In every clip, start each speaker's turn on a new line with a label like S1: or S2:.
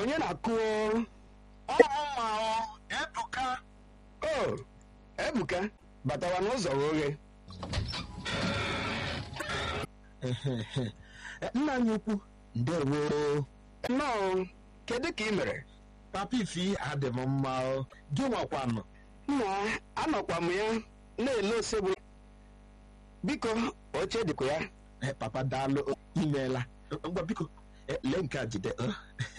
S1: onye na-akụ
S2: ọmụma ebuka
S1: o ebuka batawa n'ụzọ oghe
S2: nna anyị ukwu ndewo
S1: nnọọ kedu ka ị mere
S2: papa ifi adị m mma o. gị nwakwanụ
S1: nna anọkwa m ya na-ele osegbu biko oche dịkwa ya
S2: Eh, papa daalụ imeela ngwa biko eh, lee nke a jide eh.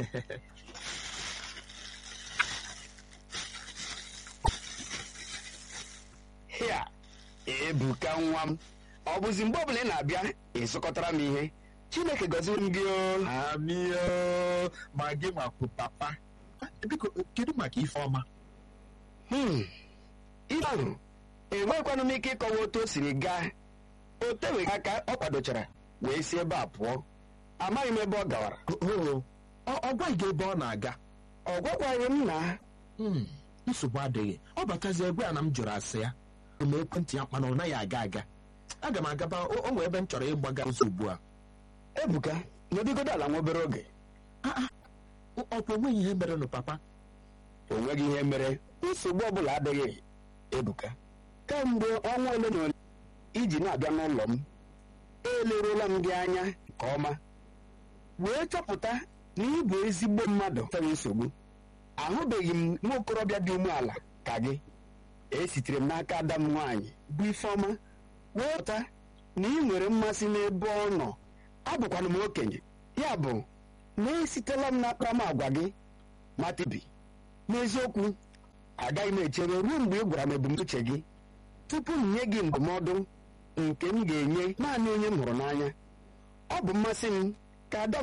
S1: hịa ebuka nwa m ọ bụzi mgbe ọbụla ị na-abịa ịzụkọtara m ihe chineke gọziri m gị o
S2: amio ma gị nwakwu papa Eh, biko kedu maka ife ọma
S1: Hmm, ihe ahụ enwekwanụ m ike ịkọwa otu o siri gaa o teweghị aka ọ kwadochara wee si ebe a pụọ amaghị m ebe ọ gawara
S2: oo ọ- ọ gwaghị gị ebe ọ na-aga
S1: ọ gwakwaghị m na
S2: Hmm, nsogbu adịghị ọ batazi egwe a na m jụrụ asị ya ma ekwentị ya mana ọ naghị aga aga aga m agaba o o nwere ebe m chọrọ ịgbaga ụzọ ugbu a
S1: ebuka nọdụgodo ala nwa obere oge
S2: Ọ- ọ bụ onweghị ihe merenụ papa
S1: o nweghị ihe mere nsogbu ọbụla adịghị ebuka kemgbe ọnwa ole na ole iji na-abịa n'ụlọ m eleruola m gị anya nke ọma wee chọpụta na ị bụ ezigbo mmadụ nwere nsogbu ahụbeghị m nwa okorobịa dị umeala ka gị esitere m n'aka ada m nwaanyị bụ ifeọma wee pụta na ị nwere mmasị n'ebe ọ nọ abụkwana m okenye ya bụ na esitela m n'akparamagwa gị matibi n'eziokwu agaghị m echere ruo mgbe ị gwara m ebumnuche gị tupu m nye gị ndụmọdụ nke m ga-enye naanị onye m hụrụ n'anya ọ bụ mmasị m ka ada m